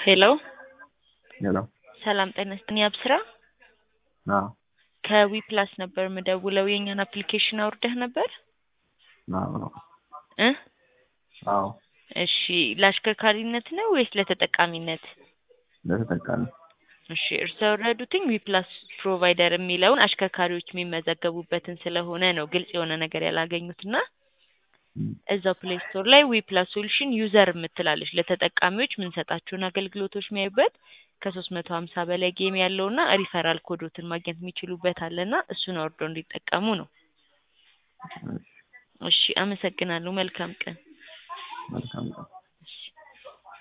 ሄሎ ሄሎ ሰላም ጤና ይስጥልኝ አብስራ አዎ ከዊ ፕላስ ነበር የምደውለው የእኛን አፕሊኬሽን አውርደህ ነበር አዎ እ አዎ እሺ ለአሽከርካሪነት ነው ወይስ ለተጠቃሚነት ለተጠቃሚ እሺ እርስዎ ያወረዱትኝ ዊ ፕላስ ፕሮቫይደር የሚለውን አሽከርካሪዎች የሚመዘገቡበትን ስለሆነ ነው ግልጽ የሆነ ነገር ያላገኙትና እም፣ እዛው ፕሌይ ስቶር ላይ ዊ ፕላስ ሶሉሽን ዩዘር የምትላለች ለተጠቃሚዎች የምንሰጣቸውን አገልግሎቶች የሚያዩበት ከሶስት መቶ ሀምሳ በላይ ጌም ያለውና ሪፈራል ኮዶትን ማግኘት የሚችሉበት አለና እሱን አውርደው እንዲጠቀሙ ነው። እሺ፣ እሺ አመሰግናለሁ። መልካም ቀን። መልካም ቀን